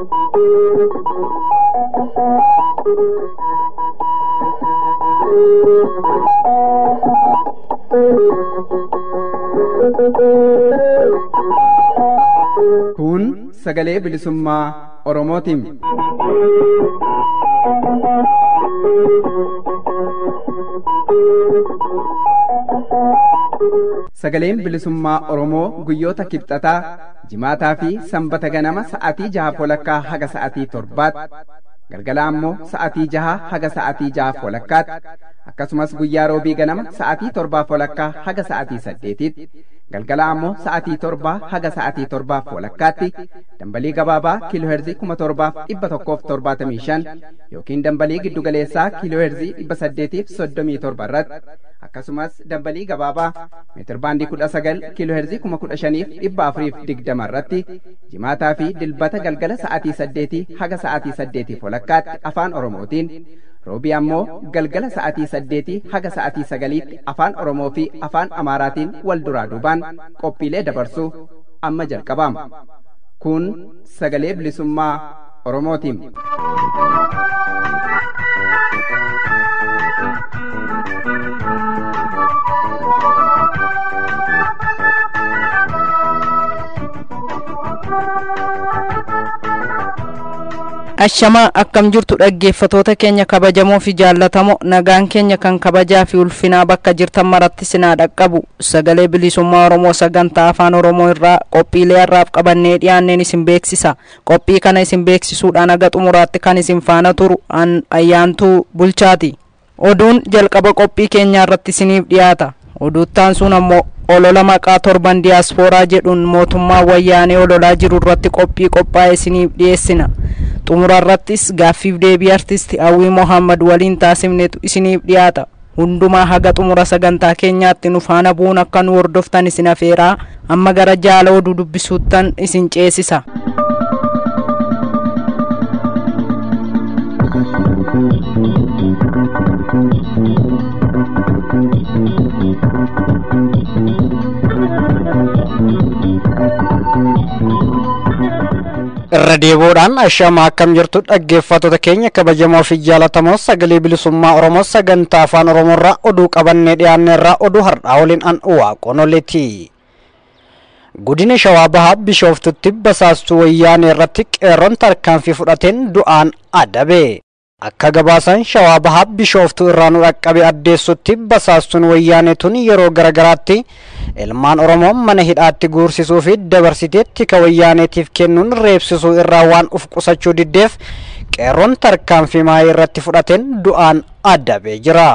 Kun sagalee bilisummaa Oromootiin. Sagaleen bilisummaa Oromoo guyyoota kibxataa jimaataa fi sanbata ganama sa'atii jaha walakkaa haga sa'atii torbaatti galgala ammoo sa'atii jaha haga sa'atii jaha walakkaatti akkasumas guyyaa roobii ganama sa'atii torbaa walakkaa haga sa'atii saddeetitti galgala ammoo sa'atii torbaa haga sa'atii torbaaf walakkaatti dambalii gabaabaa kiilooherzii kuma torbaaf dhibba tokkoof torbaatamii shan yookiin dambalii giddugaleessaa kiilooherzii dhibba saddeetiif soddomii torba irratti akkasumas dambalii gabaabaa meetirbaandii kudha sagal kiilooherzii kuma kudha shaniif dhibba afuriif digdama irratti jimaataa fi dilbata galgala sa'atii saddeetii haga sa'atii saddeetiif walakkaatti afaan oromootiin roobii ammoo galgala sa'atii saddeetii haga sa'atii sagaliitti afaan oromoo fi afaan amaaraatiin wal duraa duubaan qophiilee dabarsuu amma jalqabama kun sagalee bilisummaa oromootiin. Ashamaa akkam jirtu dhaggeeffatoota keenya kabajamoo fi jaallatamoo nagaan keenya kan kabajaa fi ulfinaa bakka jirtan maratti sinaa dhaqqabu sagalee bilisummaa Oromoo sagantaa afaan Oromoo irraa qophiilee har'aaf qabannee dhiyaanneen isin beeksisa qophii kana isin beeksisuudhaan haga xumuraatti kan isin faana turu ayyaantuu bulchaati oduun jalqaba qophii keenyaa irratti isiniif dhiyaata oduuttaan sun ammoo olola maqaa torban diyaaspooraa jedhuun mootummaa wayyaanee ololaa jiru irratti qophii qophaa'e isiniif dhiyeessina xumura irrattis gaaffiif deebii artisti hawwii mohammad waliin taasifnetu isiniif dhiyaata hundumaa haga xumura sagantaa keenyaatti nu faana bu'uun akka nu hordoftan isin afeeraa amma gara jaala oduu dubbisuuttan isin ceesisa. irra deebi'uudhaan ashama akkam jirtu dhaggeeffattoota keenya kabajamoo fi jaalatamoo sagalee bilisummaa oromoo sagantaa afaan oromoorraa oduu qabannee dhiyaanneerraa oduu har'aa waliin an waaqonoleeti godina shawaa bahaa bishooftutti basaastuu wayyaanee irratti qeerroon tarkaanfii fudhateen du'aan adabe akka gabaasan shawaa bahaa bishooftuu irraa nu dhaqqabe addeessutti basaastuun wayyaanee tun yeroo garagaraatti ilmaan oromoo mana hidhaatti guursisuu fi dabarsitee tika wayyaaneetiif kennuun reebsisuu irraa waan uf qusachuu diddeef qeerroon tarkaanfii maayii irratti fudhateen du'aan adabee jira.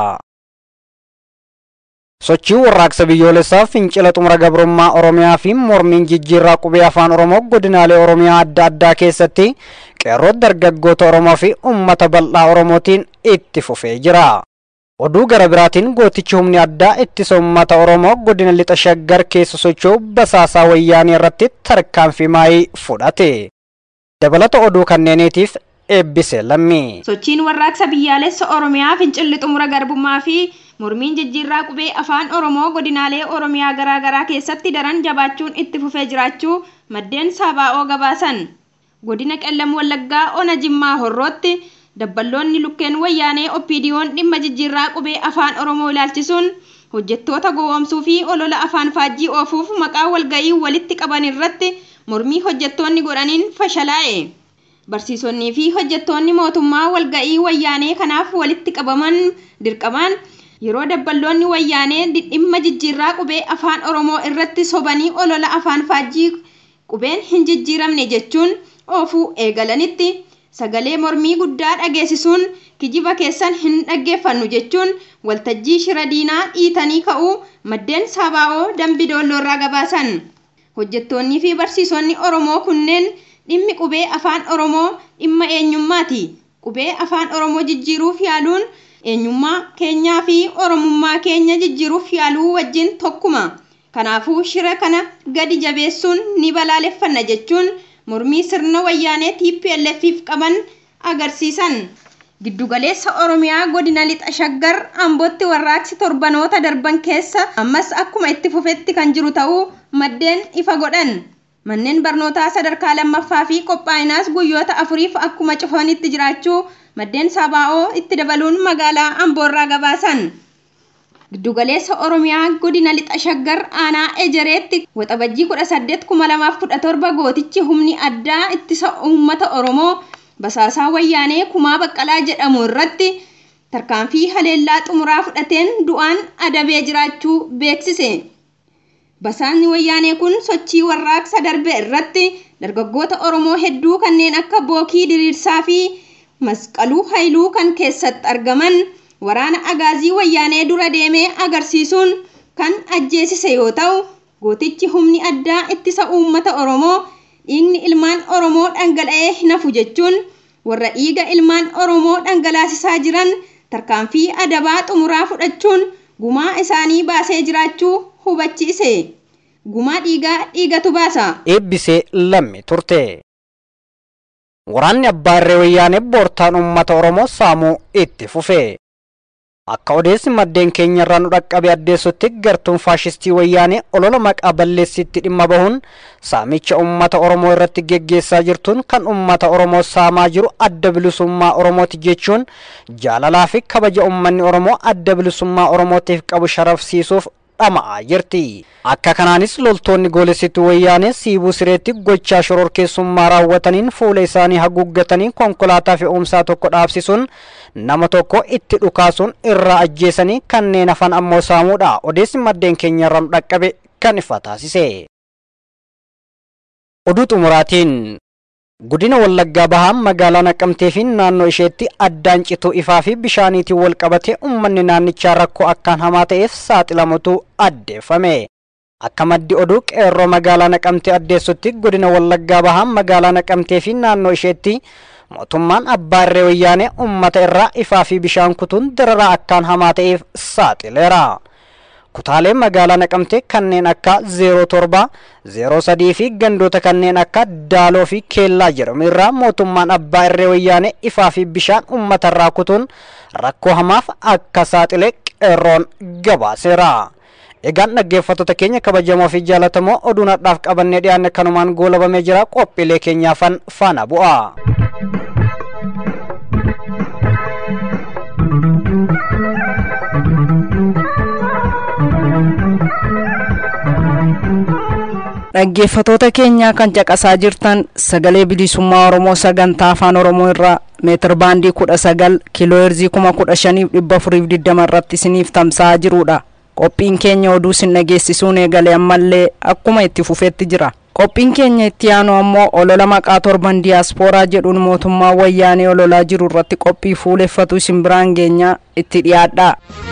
sochii warraaqsa biyyoolessaa fincila xumura gabrummaa oromiyaa fi mormiin jijjiirraa qubee afaan oromoo godinaalee oromiyaa adda addaa keessatti qeerroo dargaggoota oromoo fi ummata bal'aa oromootiin itti fufee jira. oduu gara biraatiin gootichi humni addaa ittisa ummata oromoo godina lixa shaggar keessa socho'u basaasaa wayyaanii irratti tarkaanfii maayii fudhate. dabalata oduu kanneeniitiif eebbise lammii. sochiin warraaqsa biyyaalessa oromiyaa fincilli xumura garbummaa fi mormiin jijjiirraa qubee afaan oromoo godinaalee oromiyaa garaagaraa keessatti daran jabaachuun itti fufee jiraachuu maddeen saabaa'oo gabaasan godina qellam wallaggaa ona jimmaa horrootti dabballoonni lukkeen wayyaanee oppiidiyoon dhimma jijjiirraa qubee afaan oromoo ilaalchisuun hojjettoota gowwoomsuu fi olola afaan faajjii oofuuf maqaa walga'ii walitti qaban irratti mormii hojjettoonni godhaniin fashalaa'e barsiisonnii fi hojjettoonni mootummaa walga'ii wayyaanee kanaaf walitti qabaman dirqamaan yeroo dabballoonni wayyaanee dhimma jijjiirraa qubee afaan oromoo irratti sobanii olola afaan faajjii qubeen hin jijjiiramne jechuun oofuu eegalanitti sagalee mormii guddaa dhageessisuun kijiba keessan hin dhaggeeffannu jechuun waltajjii shira diinaa dhiitanii ka'uu maddeen saabaa'oo dambi doolloorraa gabaasan hojjettoonnii fi barsiisonni oromoo kunneen dhimmi qubee afaan oromoo dhimma eenyummaati qubee afaan oromoo jijjiiruuf yaaluun eenyummaa keenyaa fi oromummaa keenya jijjiiruuf yaaluu wajjin tokkuma kanaafuu shira kana gadi jabeessuun ni balaaleffanna jechuun mormii sirna wayyaanee TPLFif qaban agarsiisan. Giddugaleessa Oromiyaa godina lixa shaggar ambootti warraaqsi torbanoota darban keessa ammas akkuma itti fufetti kan jiru ta'uu maddeen ifa godhan. Manneen barnootaa sadarkaa lammaffaa fi qophaa'inaas guyyoota afuriif akkuma cufanitti jiraachuu maddeen sabaa'oo itti dabaluun magaalaa Amboorraa gabaasan. Giddugaleessa Oromiyaa godina lixa shaggar aanaa Ejereetti waxabajjii 18 gootichi humni addaa ittisa uummata Oromoo basaasaa wayyaanee kumaa baqqalaa jedhamu irratti tarkaanfii haleellaa xumuraa fudhateen du'aan adabee jiraachuu beeksise. Basaasni wayyaanee kun sochii warraaqsa darbe irratti dargaggoota Oromoo hedduu kanneen akka Bookii Diriirsaa fi Masqaluu Haayiluu kan keessatti argaman waraana agaazii wayyaanee dura deemee agarsiisuun kan ajjeesise yoo ta'u gootichi humni addaa ittisa uummata Oromoo dhiigni ilmaan Oromoo dhangala'ee hin hafu jechuun warra dhiiga ilmaan Oromoo dhangalaasisaa jiran tarkaanfii adabaa xumuraa fudhachuun gumaa isaanii baasee jiraachuu hubachiise. Gumaa dhiigaa dhiigatu baasa. eebbisee lamme turte. Waraanni abbaarree wayyaanee boortaan uummata Oromoo saamuu itti fufe. Akka odeessi maddeen keenya irraa nu dhaqqabe addeessutti gartuun faashistii wayyaanee olola maqaa balleessitti dhimma bahuun saamicha uummata Oromoo irratti geggeessaa jirtuun kan uummata Oromoo saamaa jiru adda bilisummaa Oromooti jechuun jaalalaa fi kabaja uummanni Oromoo adda bilisummaa Oromootiif qabu sharafsiisuuf dhama'aa jirti. Akka kanaanis loltoonni goolessituu wayyaanee siibuu sireetti gochaa shororkeessummaa raawwataniin fuula isaanii haguuggatanii konkolaataa fe'umsaa tokko dhaabsisuun nama tokko itti dhukaasuun irraa ajjeesanii kanneen hafan ammoo saamuudha. Odeessi maddeen keenya irraa nu dhaqqabe kan ifa taasise. Oduu xumuraatiin Godina Wallaggaa Bahaa magaalaa Naqamtee fi naannoo isheetti addaan cituu ifaa fi bishaaniitiin wal qabatee uummanni naannichaa rakkoo akkaan hamaa ta'eef saaxilamutu addeeffame. Akka maddi oduu qeerroo magaalaa Naqamtee addeessutti godina Wallaggaa Bahaa magaalaa Naqamtee fi naannoo isheetti mootummaan abbaarree wayyaanee uummata irraa ifaa fi bishaan kutuun dararaa akkaan hamaa ta'eef saaxileera. Kutaalee magaalaa naqamtee kanneen akka 07, 03 fi gandoota kanneen akka Daaloo fi Keellaa jedhamu irraa mootummaan abbaa irree wayyaanee ifaa fi bishaan uummata irraa kutuun rakkoo hamaaf akka saaxile qeerroon gabaaseera. Egaan dhaggeeffattoota keenya kabajamoo fi jaallatamoo oduun har'aaf qabannee dhiyaanne kanumaan goolabamee jira qophiilee keenyaafan faana bu'a. dhaggeeffatoota keenyaa kan caqasaa jirtan sagalee bilisummaa oromoo sagantaa afaan oromoo irraa meetir baandii kudha sagal kiilooherzii kuma kudha shaniif dhibba afuriif digdama irratti isiniif tamsa'aa jirudha qophiin keenya oduu isin dhageessisuun eegale ammallee akkuma itti fufeetti jira qophiin keenya itti aanu ammoo olola maqaa torban diyaaspooraa jedhuun mootummaa wayyaanee ololaa jiru irratti qophii fuuleffatu isin biraan geenyaa itti dhiyaadhaa.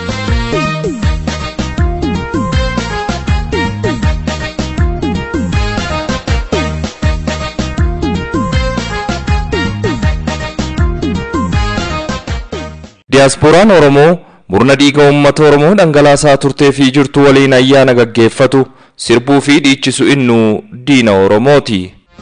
Diyaaspooraan Oromoo murna dhiiga uummata Oromoo dhangalaasaa turtee fi jirtu waliin ayyaana gaggeeffatu sirbuu fi dhiichisu innuu diina Oromooti.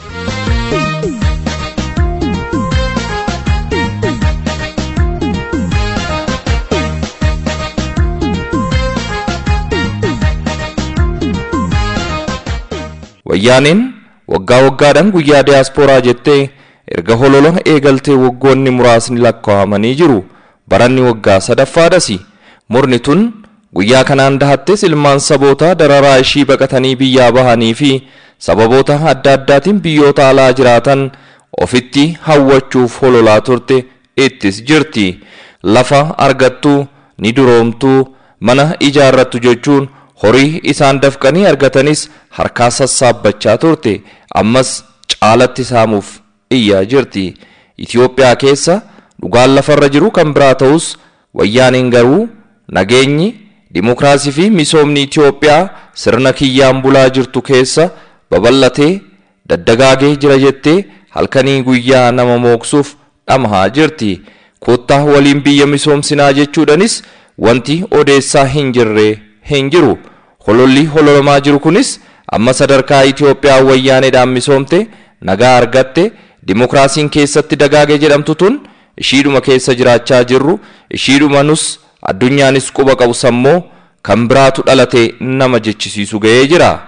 Wayyaaneen waggaa waggaadhaan guyyaa diyaaspooraa jettee erga holola eegaltee waggoonni muraasni lakkaa'amanii jiru. baranni waggaa sadaffaadhasi murni tun guyyaa kanaan dahattes ilmaan saboota dararaa ishii baqatanii biyyaa bahanii fi sababoota adda addaatiin biyyoota alaa jiraatan ofitti hawwachuuf hololaa turte ittis jirti lafa argattu ni duroomtu mana ijaarrattu jechuun horii isaan dafqanii argatanis harkaa sassaabbachaa turte ammas caalatti saamuuf iyyaa jirti Itoophiyaa keessa dhugaan lafarra jiru kan biraa ta'us wayyaaniin garuu nageenyi dimokiraasii fi misoomni Itoophiyaa sirna kiyyaan bulaa jirtu keessa babal'atee daddagaagee jira jettee halkanii guyyaa nama mooksuuf dhamahaa jirti. Kottaa waliin biyya misoomsinaa jechuudhanis wanti odeessaa hin jirre hin jiru. Hololli hololamaa jiru kunis amma sadarkaa Itoophiyaa wayyaaneedhaan misoomte nagaa argatte dimokiraasiin keessatti dagaage jedhamtu tun ishiidhuma keessa jiraachaa jirru ishiidhuma nus addunyaanis quba qabu sammoo kan biraatu dhalate nama jechisiisu ga'ee jira.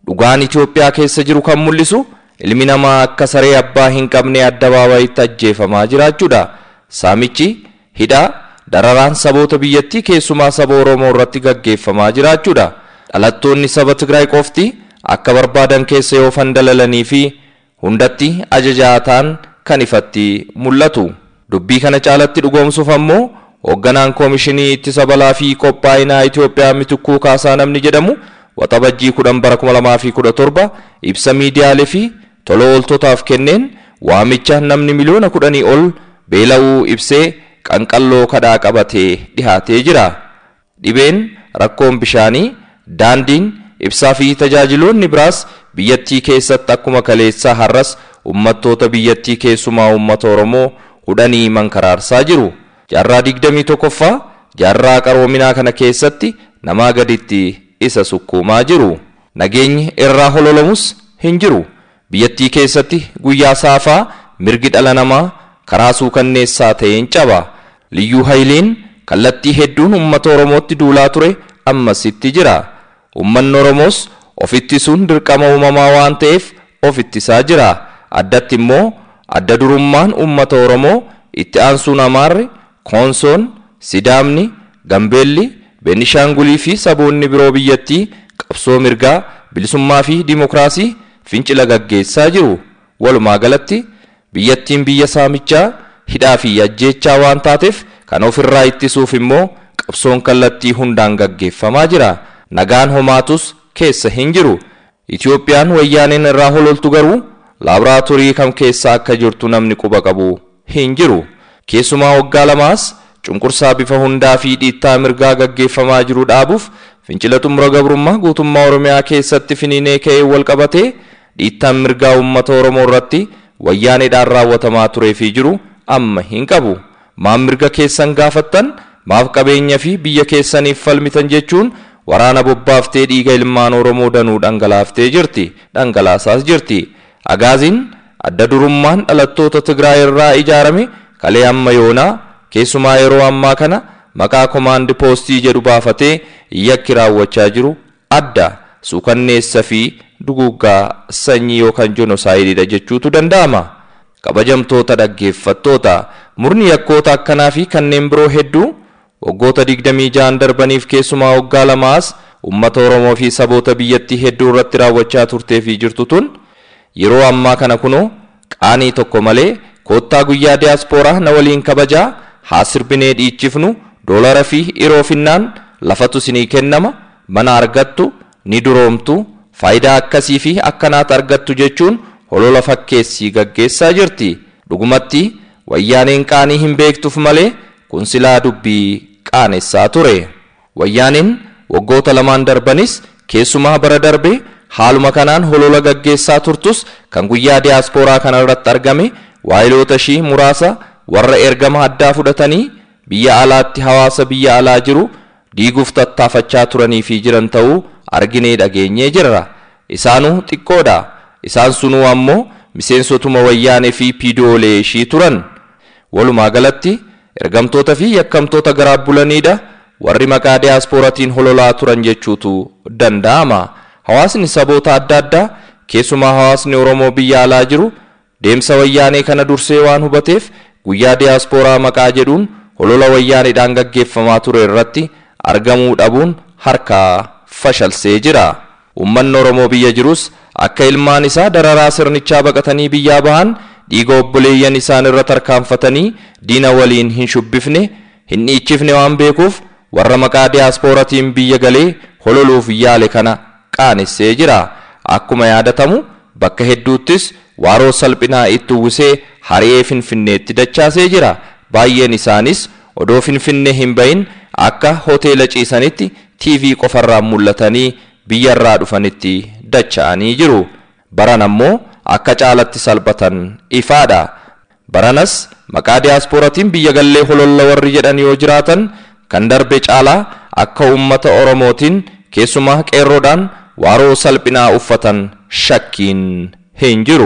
dhugaan Itoophiyaa keessa jiru kan mul'isu ilmi namaa akka saree abbaa hin qabne addabaabayitti ajjeefamaa jiraachuudha. Saamichi hidhaa dararaan saboota biyyattii keessumaa saba Oromoo irratti gaggeeffamaa jiraachuudha. Dhalattoonni saba Tigraay qofti akka barbaadan keessa yoo fandalalanii fi hundatti ajajaa ta'an kan ifatti mul'atu. Dubbii kana caalatti dhugoomsuuf ammoo hoogganaan koomishinii ittisa balaa fi qophaa'inaa Itoophiyaa mitikkuu kaasaa namni jedhamu waxabajjii kudhan bara kuma lamaa fi kudha torba ibsa miidiyaalee fi tola ooltotaaf kenneen waamicha namni miliyoona kudhanii ol beela'uu ibsee qanqalloo kadhaa qabatee dhihaatee jira. Dhibeen rakkoon bishaanii, daandiin, ibsaa fi tajaajiloonni biraas biyyattii keessatti akkuma kaleessaa har'as uummattoota biyyattii keessumaa uummata Oromoo hudhanii mankaraarsaa jiru. Jaarraa digdamii tokkoffaa jaarraa qaroominaa kana keessatti namaa gaditti isa sukkuumaa jiru. Nageenyi irraa hololamus hin jiru. Biyyattii keessatti guyyaa saafaa mirgi dhala namaa karaa suukanneessaa ta'een caba. Liyyuu Hayiliin kallattii hedduun uummata Oromootti duulaa ture ammasitti jira. Uummanni Oromoos of ittisuun dirqama uumamaa waan ta'eef of ittisaa jira. Addatti immoo adda durummaan uummata Oromoo itti aansuun Amaarri, Koonsoon, Sidaamni, Gambeelli, Beenishaangulii fi saboonni biroo biyyattii qabsoo mirgaa, bilisummaa fi dimokiraasii fincila gaggeessaa jiru. Walumaa galatti biyyattiin biyya saamichaa, hidhaa fi ajjeechaa waan taateef kan ofirraa ittisuuf immoo qabsoon kallattii hundaan gaggeeffamaa jira. Nagaan homaatus keessa hin jiru. Itoophiyaan wayyaaneen irraa hololtu garuu laaboraatoorii kam keessa akka jirtu namni quba qabu hin jiru. Keessumaa waggaa lamaas cunqursaa bifa hundaa fi dhiittaa mirgaa gaggeeffamaa jiru dhaabuuf fincila xumura gabrummaa guutummaa Oromiyaa keessatti finiinee ka'ee wal qabatee dhiittaan mirgaa uummata Oromoo irratti wayyaaneedhaan raawwatamaa turee fi jiru amma hin qabu. Maaf mirga keessan gaafattan maaf qabeenya fi biyya keessaniif falmitan jechuun waraana bobbaaftee dhiiga ilmaan Oromoo danuu dhangalaaftee jirti dhangalaasaas jirti. Agaaziin adda durummaan dhalattoota Tigraay irraa ijaarame kalee amma yoonaa keessumaa yeroo ammaa kana maqaa komaandi poostii jedhu baafatee yakki raawwachaa jiru adda suukanneessa fi duguggaa sanyii yookaan jonosaayidiidha jechuutu danda'ama. Kabajamtoota dhaggeeffattoota murni yakkoota akkanaa fi kanneen biroo hedduu waggoota digdamii ja'an darbaniif keessumaa waggaa lamaas uummata Oromoo fi saboota biyyattii hedduu irratti raawwachaa turtee fi jirtu tun yeroo ammaa kana kunoo qaanii tokko malee koottaa guyyaa diyaaspooraa na waliin kabajaa haa sirbinee dhiichifnu doolara fi iroofinnaan lafatu sinii kennama mana argattu ni duroomtu faayidaa akkasii fi akkanaat argattu jechuun holola fakkeessii gaggeessaa jirti dhugumatti wayyaaneen qaanii hin beektuuf malee kun silaa dubbii qaanessaa ture wayyaaneen waggoota lamaan darbanis keessumaa bara darbe haaluma kanaan holola gaggeessaa turtus kan guyyaa diyaaspooraa kana irratti argame waayiloota ishii muraasa warra ergama addaa fudhatanii biyya alaatti hawaasa biyya alaa jiru diiguuf tattaafachaa turanii fi jiran ta'uu arginee dhageenyee jirra isaanuu xiqqoodha isaan sunuu ammoo miseensotuma wayyaanee fi piidoolee ishii turan walumaa galatti ergamtoota fi yakkamtoota garaa bulaniidha warri maqaa diyaaspooratiin hololaa turan jechuutu danda'ama hawaasni saboota adda addaa keessumaa hawaasni oromoo biyya alaa jiru deemsa wayyaanee kana dursee waan hubateef guyyaa diyaaspooraa maqaa jedhuun holola wayyaaneedhaan gaggeeffamaa ture irratti argamuu dhabuun harkaa fashalsee jira. Uummanni Oromoo biyya jirus akka ilmaan isaa dararaa sirnichaa baqatanii biyyaa bahan dhiiga obboleeyyan isaan irra tarkaanfatanii diina waliin hin shubbifne hin dhiichifne waan beekuuf warra maqaa diyaaspooratiin biyya galee hololuuf yaale kana qaanessee jira. Akkuma yaadatamu bakka hedduuttis waaroo salphinaa itti uwwisee hari'ee finfinneetti dachaasee jira. Baay'een isaanis odoo finfinnee hin bahin akka hoteela ciisanitti TV qofarraan mul'atanii biyyarraa dhufanitti dacha'anii jiru. Baran ammoo akka caalatti salphatan ifaadha. Baranas maqaa diyaaspooratiin biyya gallee hololla warri jedhan yoo jiraatan kan darbe caalaa akka uummata Oromootiin keessumaa qeerroodhaan waaroo salphinaa uffatan shakkiin hin jiru.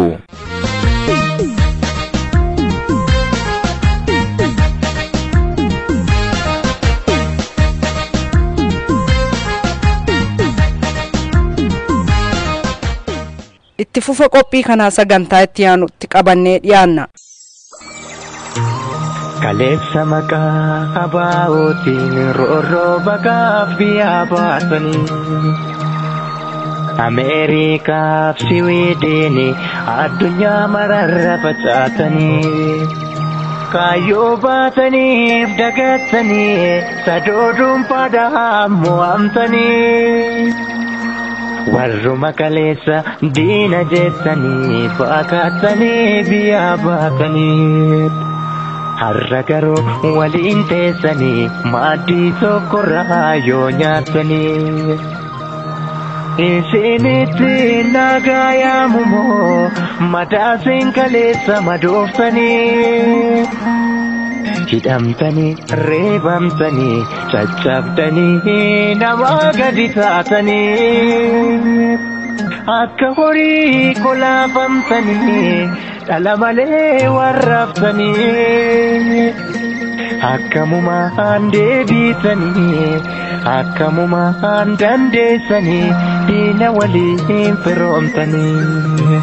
itti fufa qophii kanaa sagantaa itti aanutti qabannee dhiyaanna. Kaleessa maqaa abaa'ootiin roorroo baqaaf biyyaa baasanii. Ameerikaaf Siwiidin addunyaa mararra facaatanii. Kaayyoo baataniif dagattanii sadoo dhuunfaadhaan mo'amtanii. Warruma kaleessa diina jettanii fakkaatanii biyyaa baatanii. Har'a garuu waliin teessanii maaddii tokkorraa yoo nyaatanii. Isinitti nagaa yaamumoo madaasiin kaleessa madooftanii. Hidhamtanii reebamtanii caccabdanii nama gadi taatanii. Akka horii kolaafamtanii dhala malee warraaftanii. Akkamumaan deebitanii akkamumaan dandeessanii diina waliin firoomtanii.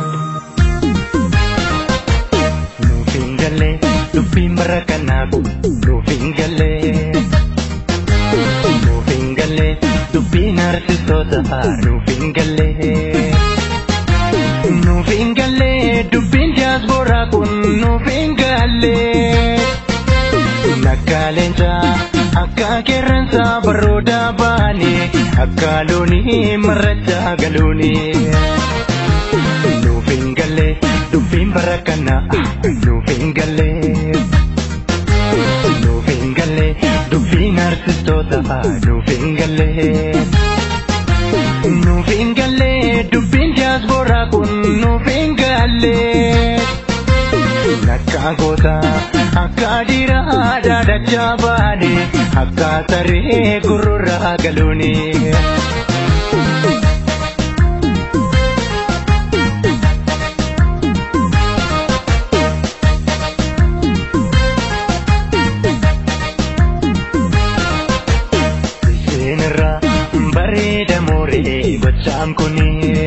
Nuuf hin galle dubbiin bara kanaaf nuuf hin galle. Nuuf hin galle dubbiin arsistoota nuuf hin galle. Nuuf hin galle dubbiin jaasboraa kun nuuf hin galle. Nakkaaleensa akka qeerransa barooda baane akka loonii marracha galuuni. Nuuf hin galle dubbiin bara kana nuuf hin galle. Nuuf hin galle dubbiin arsistoota nuuf hin galle. Nuuf hin galle dubbiin jaasboraa kun nuuf hin galle. Nakka goota akka dhiiraa daadachaa baane akka saree gurrurraa galuuni. Seenirraa bareeda mooree gochaan kunii.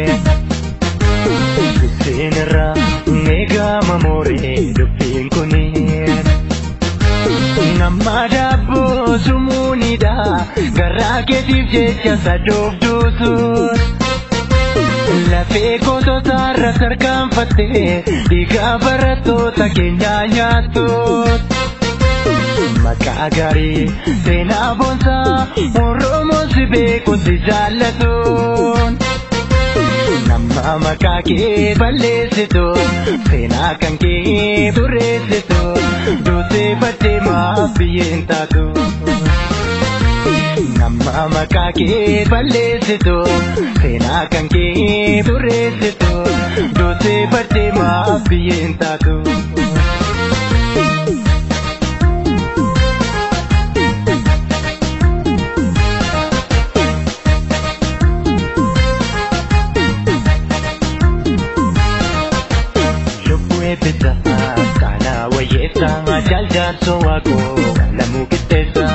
Seenirraa eegama mooree dubbiin kunii. Namma daabboo sumuunidha garaa keetiif jecha sadoof duusuun. Lafee gootota irra sarkaanfattee dhiigaa barattoota keenyaa nyaattuun. Maqaa gaarii seenaa boonsaa Oromoon si beeku si jaallatuun. Nama maqaa kee balleessitu seenaa kan kee tureessitu duutee baddee maaf biyyeen taatu. Nama maqaa kee balleessitu seenaa kan kee tureessitu duutee baddee maaf biyyeen taatu. Lubbuu eebbisa kana wayyeessa jaaljaarso waaqoo lamuu qixxeessa.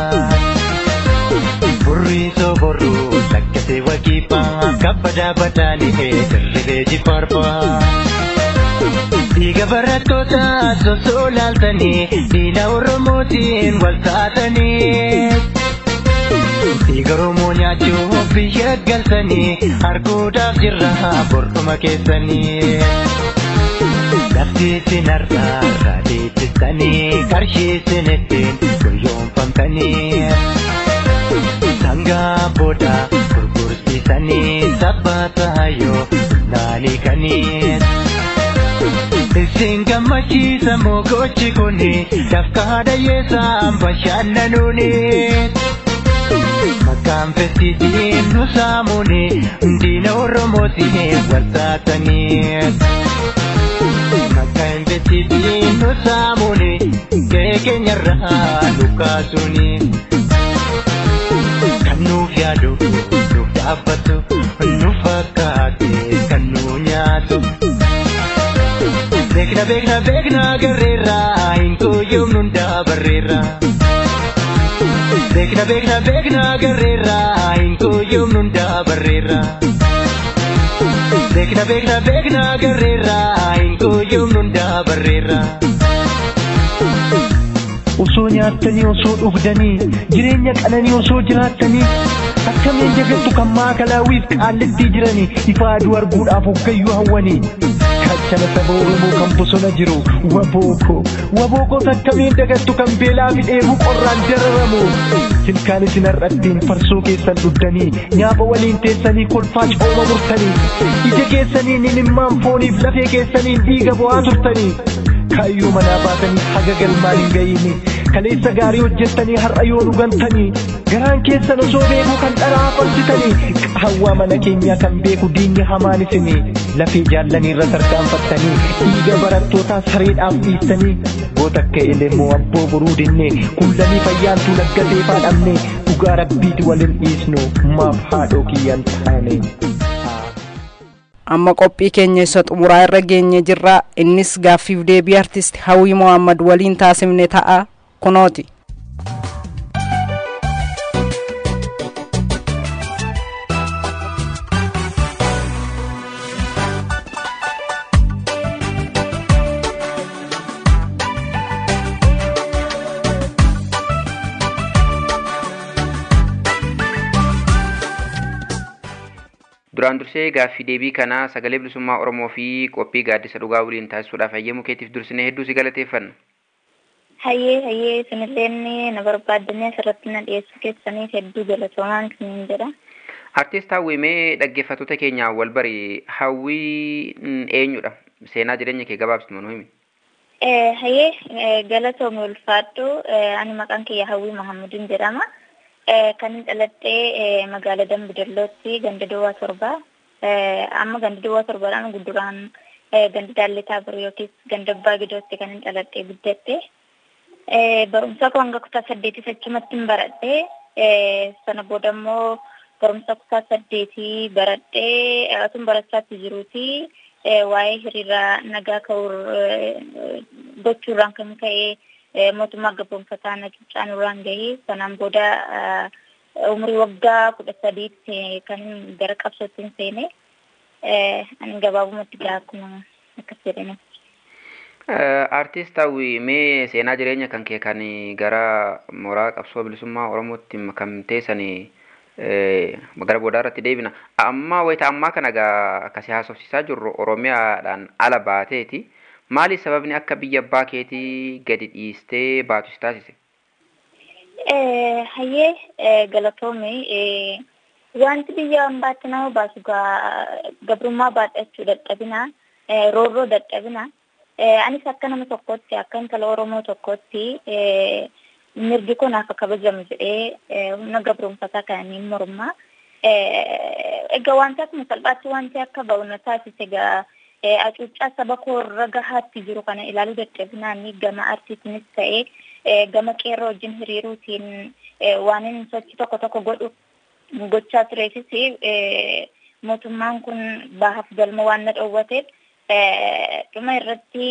Burrii soborruu lakkatee wakiifaa kabbadaa badaanii dirribee jifaarfaa. Dhiiga barattoota sosoo laaltanii diina Oromootiin wal taatanii. Dhiiga Oromoo nyaachuuf biyya galtanii arguudhaaf jirra bortuma keessanii. Lafti isin har'aa deebistanii qarshii isin ittiin guyyoomfamtanii. Sangaa booda gurgursiisanii sabbata yoo naanii kanii. Isin gammachiisa mogochi kuni dafqaa dhayyeessaan bashannanuuni. Maqaan festiitiin nu saamuuni diina Oromootiin wal taatanii. Maqaan festiitiin nu saamuuni gahee keenyarraa nu kaasuuni. Kan nuuf yaadu nuuf dhaabbatu nu fakkaate kan nu nyaatu. Beekna beekna beekna garreerraa hin kuyyuum nun daabarreerraa. Beekna beekna beekna garreerraa hin kuyyuum nun daabarreerraa. beekna beekna beekna garreerra hin gooyyomnu hundaa barreerra. Osoo nyaattanii osoo dhugdanii jireenya qananii osoo jiraattanii akkamiin jagattu kan maakalaawwiif qaallittii jiranii ifa aduu arguudhaaf hoggayyuu hawwanii. Kachana saba Oromoo kan bosona jiru wabooko wabookos akkamiin dagattu kan beelaa fi dheebuu qorraan dararamu. Ilkaan isin har'attiin farsoo keessan dhuddanii nyaapa waliin teessanii kolfaa cooma murtanii ija keessaniin imimmaan fooniif lafee keessaniin dhiiga bu'aa turtanii. Kaayyoo manaa baatanii haga galmaan hin gahiini kaleessa gaarii hojjettanii har'a yoo dhugantanii garaan keessan osoo beekuu kan dharaa falchitanii hawwaa mana keenyaa kan beeku diinni hamaan isinii lafee jaallanii irra tarkaanfattanii dhiiga barattootaa sareedhaaf dhiistanii goota akka elemoo abboo boruu dinne kullanii fayyaantuu laggatee faadhamne dhugaa rabbiiti walin dhiisnu maaf haadhoo kiyyan taane. amma qophii keenya isa xumuraa irra geenye jirra innis gaaffiif deebii artist hawwii mohammad waliin taasifne ta'a kunooti duraan dursee gaaffii deebii kana sagalee bilisummaa oromoo fi qophii gaaddisa dhugaa waliin taasisuudhaaf hayyamuu keetiif dursinee hedduu si galateeffanna. Hayyee hayyee isinillee na barbaaddanii asirratti na dhiyeessuu keessaniif hedduu galatoomaan isiniin jedha. Artiist Hawwii mee dhaggeeffattoota keenyaan wal bari Hawwii eenyudha? Seenaa jireenya kee gabaabsitu nu himi. Hayyee galatoome ulfaadhu ani maqaan kiyya Hawwii Mahamudiin jedhama. kan dhaladhee magaalaa Dambidallootti ganda duwwaa torbaa amma ganda duwwaa torbaadhaan gudduraan ganda daalletaa biru yookiis ganda abbaa gidootti kan dhaladhee guddadhe barumsa koo hanga kutaa saddeetii achumatti hin baradhe sana booda immoo barumsa kutaa saddeetii baradhee atun barachaatti jiruuti waa'ee hiriira nagaa ka'uu gochuurraan kan ka'e mootummaa gabroonfataa na cuucaanurraan gahee sanaan booda umurii waggaa kudha sadiitti kan gara qabsootti seene ani gabaabumatti gaa akkuma akkas jedhani. Artiist Hawwii mee seenaa jireenya kan kee kan gara mooraa qabsoo bilisummaa Oromootti makamtee sanii gara boodaa irratti deebina. Amma wayita ammaa kana gaa akkasii haasofsiisaa jirru Oromiyaadhaan ala baateeti. Maali sababni akka biyya abbaa keetii gadi dhiistee baatus taasise? Hayyee galatoome wanti biyya hambaatti nama baasu gabrummaa baadhachuu dadhabina roorroo dadhabina anis akka nama tokkotti akka intala Oromoo tokkotti mirgi kun akka kabajamu jedhee humna gabroonfataa kananiin mormaa. Egaa wanti akkuma salphaatti wanti akka ba'u na taasise egaa acuuccaa saba koo irra gahaatti jiru kana ilaaluu dadhabinaan gama artiitiinis ta'ee gama qeerroo wajjin hiriiruutiin waan inni sochii tokko tokko godhu gochaa tureefis mootummaan kun bahaaf galma waan na dhoowwateef dhuma irratti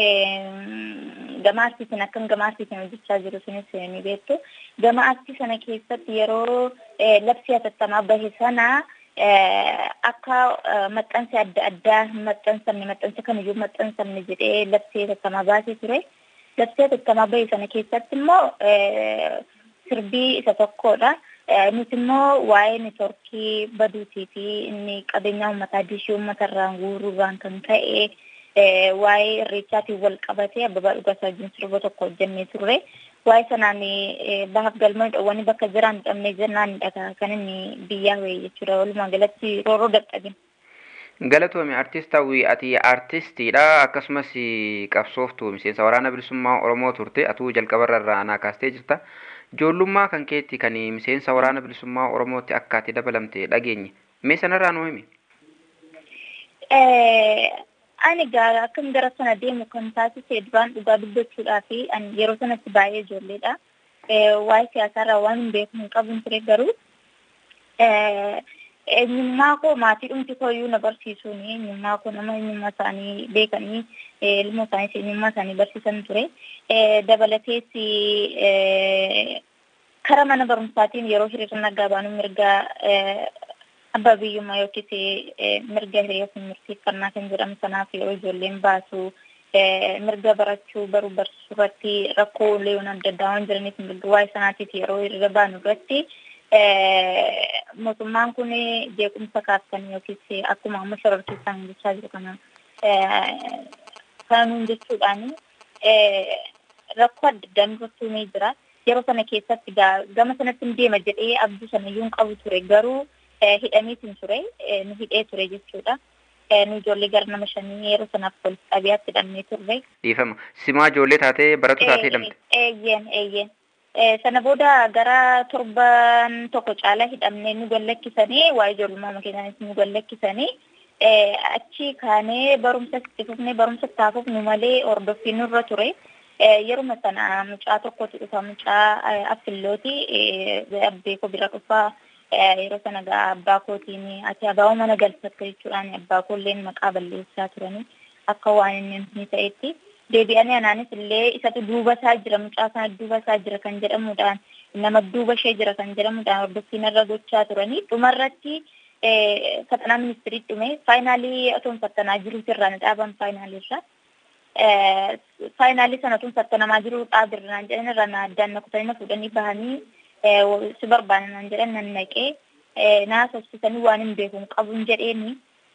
gama artiitiin akkan gama artiitiin hojjechaa jiru sunis ni beektu. Gama artii sana keessatti yeroo labsii hatattamaa bahe sana akka maxxansi adda addaa hin maxxansamne maxxansa kamiyyuu maxxansamne jedhee labsii hatattamaa baasee ture. Labsii hatattamaa bahe sana keessatti immoo sirbii isa tokkodha. Nuti immoo waa'ee neetworkii baduutii fi inni qabeenya uummataa diishii uummata irraan guuruurraan kan ka'e waa'ee irreechaatiin wal qabatee abbabaa dhugaasaa wajjin sirba tokko hojjennee turre. Waa'ee sanaan bahaaf galma dhoowwanii bakka jiraan dhabnee jennaan dhagaa kan inni biyyaa wayii jechuudha. Walumaa galatti roorroo dadhabin. Galatoome artist hawwii ati artistiidha akkasumas qabsooftuu miseensa waraana bilisummaa Oromoo turte atuu jalqabarra irraa naa kaastee jirta. Ijoollummaa kan keetti kan miseensa waraana bilisummaa Oromootti akka ati dabalamte dhageenye. Mee sanarraa nuu himi? Ani gaa akkam gara sana deemu kan taasise duraan dhugaa dubbachuudhaa fi ani yeroo sanatti baay'ee ijoolleedha. Waa'ee siyaasaarraa waan hin beeku hin qabu ture garuu eenyummaa koo maatii dhumti kooyyuu na barsiisuun eenyummaa koo nama eenyummaa isaanii beekanii ilmoo isaaniis eenyummaa isaanii barsiisan ture. Dabalatees kara mana barumsaatiin yeroo hiriira nagaa baanu mirga abbaa biyyummaa yookiis mirga hiriyaa fi murteeffannaa kan jedhamu sanaaf yeroo ijoolleen baasu mirga barachuu baruu barsiisuu irratti rakkoolee adda addaa waan jiraniif mirga waa'ee sanaatiif yeroo hiriira baanu irratti mootummaan kun jeequmsa kaastan yookiis akkuma amma shororkeessaan jechaa jiru kana kanuun jechuudhaan rakkoo adda addaa nurratti ni jira. Yeroo sana keessatti gama sanatti hin deema jedhee abduu sana iyyuu hin qabu ture garuu hidhamiitiin ture nu hidhee ture jechuudha. Nu ijoollee gara nama shanii yeroo sanaaf walitti qabiyaatti hidhamnee turre. Dhiifama. Simaa ijoollee taatee barattuu taatee hidhamte. Eeyyeen eeyyeen. Sana booda gara torban tokko caalaa hidhamnee nu gallakkisanii waa ijoollummaa keenyaanis nu gallakkisanii achi kaanee barumsa itti fufnee barumsa itti fufnu malee hordoffiin nurra ture. Yeruma sana mucaa tokkotu dhufa mucaa affillooti abbee koo bira dhufaa yeroo sana gaa abbaa kootiin ati abaa'oo mana galfatte jechuudhaan abbaa koolleen maqaa balleessaa turanii akka waan inni ni ta'etti. deebi'anii anaanis illee isatu duuba isaa jira mucaa kana duuba isaa jira kan jedhamuudhaan nama duuba ishee jira kan jedhamuudhaan hordoffiin irra gochaa turanii dhumarratti fatanaa ministirii dhume faayinaalii otoo fattanaa jiruutu irraa na dhaaban faayinaalii irra. Faayinaalii sana otoo fattanamaa jiru dhaabirraan jedhan irra na addaan na kutanii na fuudhanii bahanii si barbaadan naan jedhan nan naqee naa sossisanii waan hin beekuun qabuun jedheeni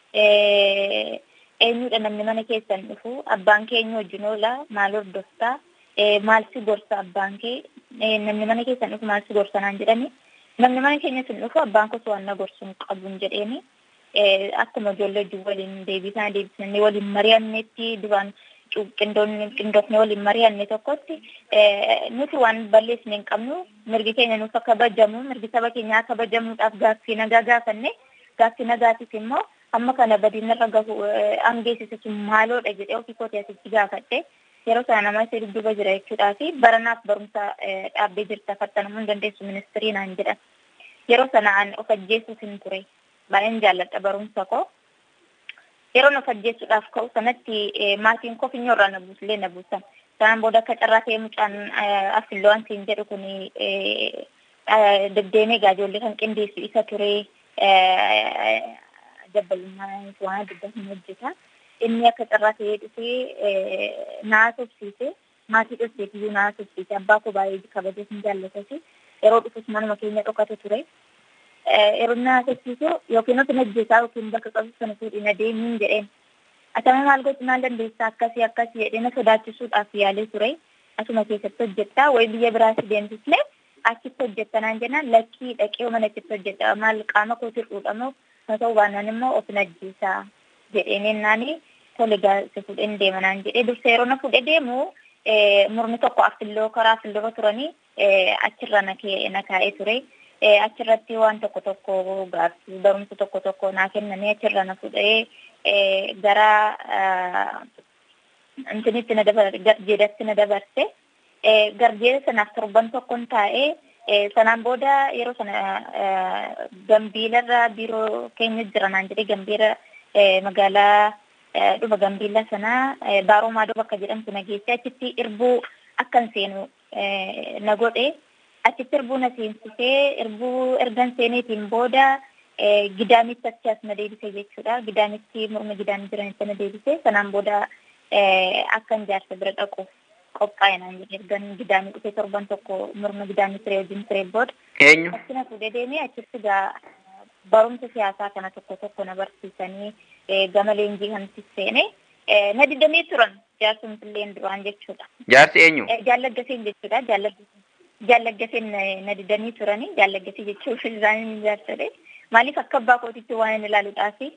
eenyudha namni mana keessan dhufu abbaan keenya wajjin oola maal hordoftaa maal si gorsa abbaan kee namni mana keessan dhufu maal si gorsa naan jedhani namni mana keenya sin dhufu abbaan koo waan na gorsu hin qabuun jedheeni akkuma ijoollee wajjin waliin deebisanii deebisanii waliin mari'annetti duraan qindoofne waliin mari'anne tokkotti nuti waan balleessine hin qabnu mirgi keenya nuuf akka kabajamu mirgi saba keenyaa kabajamuudhaaf gaaffii nagaa gaafanne gaaffii nagaatiif immoo amma kana badina irra gahu angeessise sun maaloodha jedhee ofii kootee asitti gaafadhe yeroo sana nama isa dudduuba jira jechuudhaa fi baranaaf barumsa dhaabbee jirta fattanamuu hin dandeessu ministirii naan jedhan yeroo sana an of ajjeessuuf hin ture baay'een jaalladha barumsa koo yeroo of ajjeessuudhaaf ka'u sanatti maatiin koo finyoo irraa na buusillee na buusan sanaan booda akka carraa ta'ee mucaan affilloo an siin jedhu kun deddeemee ijoollee kan qindeessu isa ture dabbalummaa waan adda addaa hin hojjeta. Inni akka carraa ta'ee dhufee naa sobsiise maatii dhufeef iyyuu naa sobsiise abbaa koo baay'ee kabajee hin jaallatasi yeroo dhufus manuma keenya dhokate ture. Yeroo naa sobsiisu yookiin ofi najjeesaa yookiin bakka qabu sana fuudhii na deemiin jedheen. Atama maal gochuu maal dandeessaa akkasii akkasii jedhee na sodaachisuudhaaf yaalee ture. Asuma keessatti hojjettaa wayi biyya biraatti deemsislee achitti hojjetta naan jennaan lakkii dhaqee mana achitti hojjetta maal qaama kootii fuudhamoo haa ta'u baannaan immoo of najjiisaa jedheen ennaani tole gaasa fuudheen deema naan jedhee dursa yeroo na fuudhee deemu murni tokko affilloo karaa affilloorra turanii achirra na kaa'ee ture. Achirratti waan tokko tokko gaaffii barumsa tokko tokko naa kennanii achirra na fuudhee gara intinitti na dabarse garjeedatti na dabarse. Garjeeda sanaaf torban tokkon taa'ee sanaan booda yeroo sana gambiilarra biiroo keenya jira naan jedhee gambiira magaalaa dhufa gambiila sanaa baaroo maadoo bakka jedhamtu na geesse achitti irbuu akkan seenu na godhe achitti irbuu na seensisee irbuu ergan seeneetiin booda gidaamitti achi as na deebise jechuudha gidaamitti morma gidaamii jiranitti na deebise sanaan booda akkan jaarsa bira dhaquuf qophaa'e naan jedhe ergan gidaamii dhufee torban tokko morma gidaamii ture wajjin ture booda. Eenyu? Achi na fuudhee deemee achitti gaa barumsa siyaasaa kana tokko tokko na barsiisanii gama leenjii kanatti seene na didamee turan jaarsumtilleen duraan jechuudha. Jaarsi eenyu? Jaallaggaseen jechuudha jaallaggaseen na didanii turanii jaallaggasii jechuuf isaanii jaarsadhe maaliif akka abbaa kootitti waan hin ilaaluudhaafi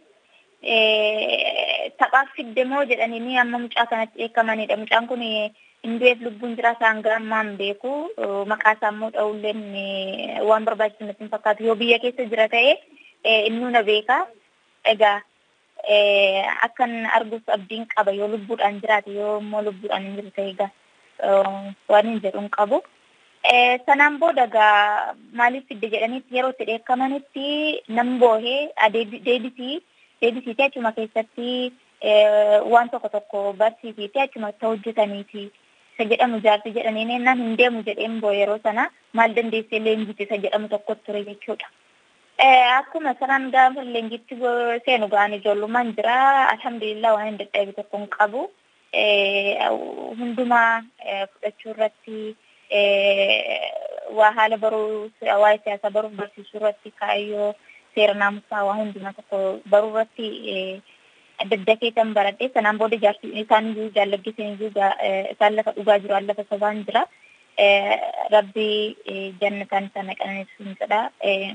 taphaaf fidde moo jedhanii amma mucaa kanatti eekamanidha mucaan kun hindu'eef lubbuun jira isaan gaammaan beeku maqaa isaa immoo dha'ulleen waan barbaachisu natti hin fakkaatu yoo biyya keessa jira ta'e innuu na beeka egaa akkan arguuf abdiin qaba yoo lubbuudhaan jiraate yoo immoo lubbuudhaan hin jiru ta'e egaa waan hin jedhu hin qabu. Sanaan booda egaa maaliif fidde jedhanitti yeroo itti dheekkamanitti nan boohee deebisii deebisiitee achuma keessatti waan tokko tokko barsiisiitee achumatti hojjetaniiti. isa jedhamu jaarsi jedhanii nennaan hin deemu jedheen boo yeroo sana maal dandeessee leenjiti isa jedhamu tokko ture jechuudha. Akkuma sanaan gaafa leenjitti seenu ga'an ijoollummaan jira. Alhamdulillah waan hin dadhabe tokko hin qabu. Hundumaa fudhachuu irratti waa haala baruu waa'ee siyaasaa baruuf barsiisuu irratti kaayyoo seera naamusaa waa hundumaa tokko baruu irratti adda adda keessan baradhee sanaan booda jaarsi isaan iyyuu jaalladhiisan iyyuu isaan lafa dhugaa jiru an lafa sobaan jira. Rabbi jannataan sana qananiisuun jedha.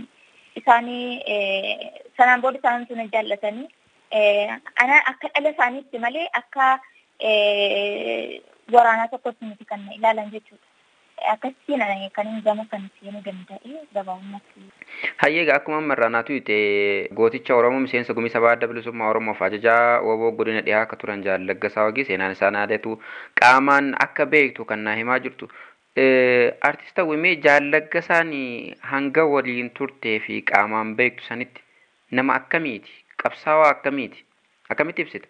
Isaanii sanaan booda isaan sun jaallatanii ana akka dhala isaaniitti malee akka waraanaa tokkotti miti kan ilaalan jechuudha. Akkasiin kan hin gama kan seenuu danda'e gabaabumatti. Hayyeega akkuma ammarraa naatu hite gooticha Oromoo miseensa gumii sabaa adda bilisummaa Oromoof ajajaa woboo godina dhiyaa akka turan jaallaggasaa wagii seenaan isaa naadatu qaamaan akka beektu kan naa himaa jirtu. Artista Wimee jaallaggasaan hanga waliin turtee fi qaamaan beektu sanitti nama akkamiiti? Qabsaawaa akkamiiti? Akkamitti ibsita?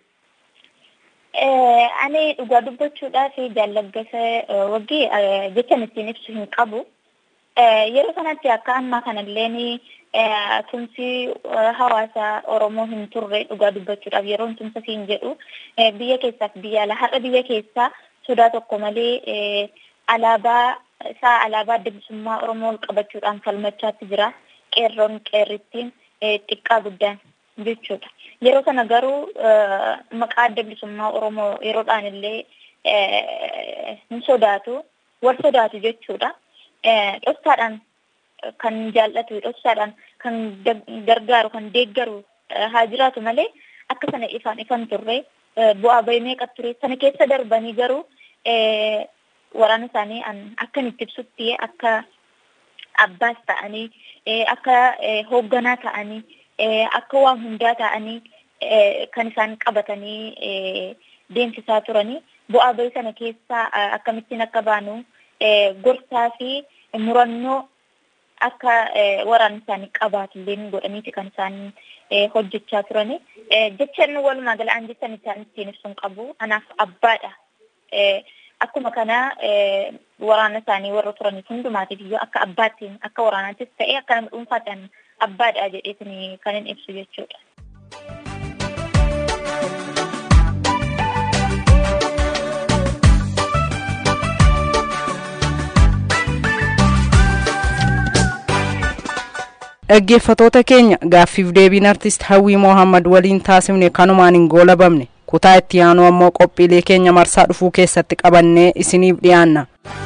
Ani dhugaa dubbachuudhaaf jaallaggasa wagii jechan ittiin ibsu hin qabu. Yeroo kanatti akka ammaa kanalleen tumsi hawaasa Oromoo hin turre dhugaa dubbachuudhaaf yeroo tumsa siin jedhu biyya keessaaf biyya alaa har'a biyya keessaa sodaa tokko malee alaabaa isaa alaabaa adda bilisummaa Oromoo ol qabachuudhaan falmachaatti jira. Qeerroon qeerrittiin xiqqaa guddaan jechuudha. Yeroo kana garuu maqaa adda bilisummaa Oromoo yeroodhaan illee hin sodaatu, wal sodaatu jechuudha. Dhoksaadhaan kan jaallatu, dhoksaadhaan kan gargaaru, kan deeggaru haa jiraatu malee akka sana ifaan ifan turre bu'aa bahii meeqa ture sana keessa darbanii garuu waraana isaanii akkan itti ibsutti akka abbaas ta'anii akka hoogganaa ta'anii akka waan hundaa ta'anii kan isaan qabatanii deemsisaa turanii bu'aa bahii sana keessaa akkamittiin akka baanu gorsaa fi murannoo akka waraana isaanii qabaatullee godhaniiti kan isaan hojjechaa turani. Jecha inni walumaa galaan jechan isaan ittiin ibsuun qabu. Anaaf abbaadha. Akkuma kana waraana isaanii warra turaniif hundumaatiif iyyuu akka abbaattiin akka waraanaattis ta'e akka nama dhuunfaadhaan abbaadha jedheetiin kan hin ibsu jechuudha. dhaggeeffatoota keenya gaaffiif deebiin artist hawwii mohammad waliin taasifne kanumaan hin goolabamne kutaa itti aanu ammoo qophiilee keenya marsaa dhufuu keessatti qabannee isiniif dhiyaanna.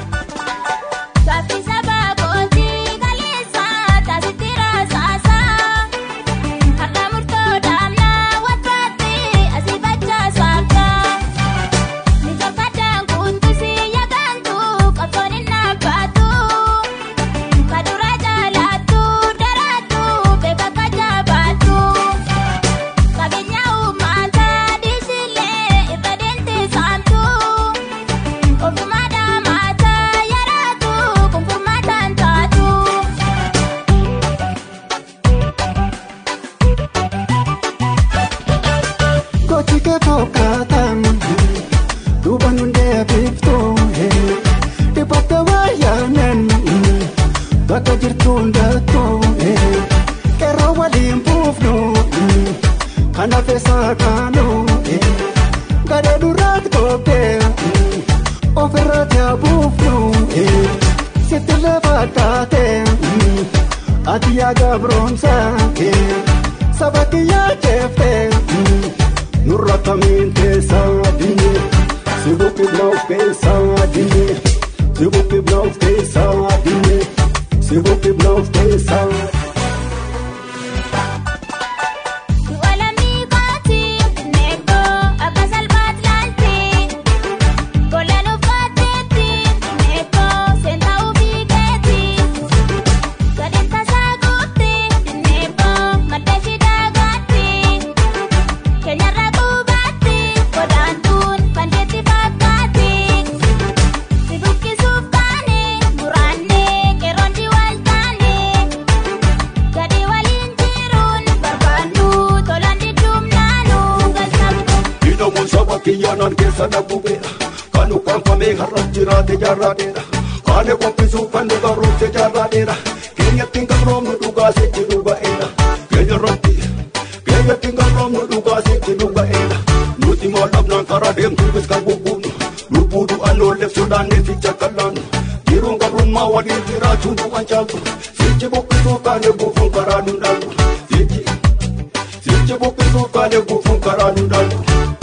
bakka jirtu hundattuu qeerroo waliin buufnu kan hafe saakaanu gadee duraatti toobdee ofirratti haa buufnu sitti lafa taate ati yaa gabroomsa saba kiyyaa jeeftee nurra kamiin keessaa dinne si buqqifna of keessaa dinne si buqqifna of keessaa dinne. Se vou quebrar os pensar kiyyaanan keessa dhabubeedha kan ukkaanfamee har'as jiraate jaarraadheedha kaane qophisuuf kan nu barruufte jaarraadheedha keenyatti hin qabroomnu dhugaa sitti dhuga'eedha keenya irratti keenyatti hin qabroomnu dhugaa sitti dhuga'eedha nuti maal dhabnaan karaa deemtuufis kan bubbuunu lubbuu du'an oolleefsuudhaan neeficha qallaannu jiruun qabrummaa waliin jiraachuun du'an caaltu sichi buqqisuuf kaane guufuun karaa nu dhaaltu sichi sichi buqqisuuf kaane guufuun karaa nu dhaaltu.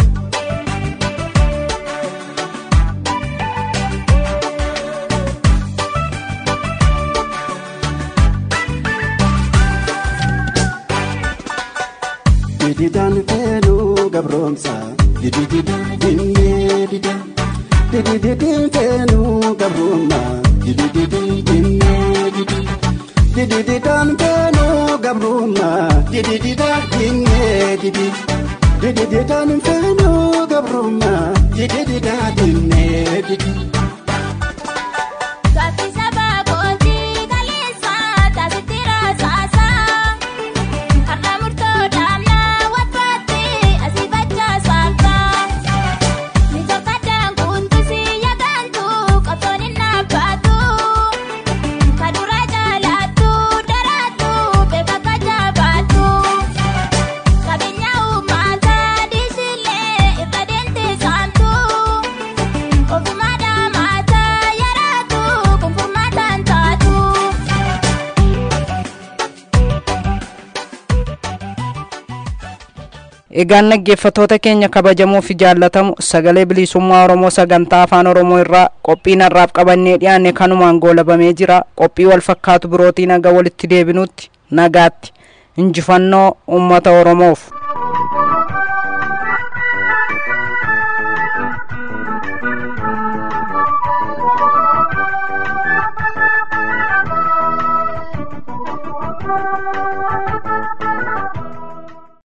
Dididan fenu gabromsa Dididan dinne dida Didididin fenu gabroma Didididin dinne dida Didididan fenu gabroma Didididan dinne didi Didididan fenu gabroma Didididan dinne didi egaan dhaggeeffattoota keenya kabajamoo fi jaallatamu sagalee bilisummaa oromoo sagantaa afaan oromoo irraa qophiin har'aaf qabannee dhiyaanne kanumaan goolabamee jira qophii wal fakkaatu birootii naga walitti deebinutti nagaatti injifannoo ummata oromoof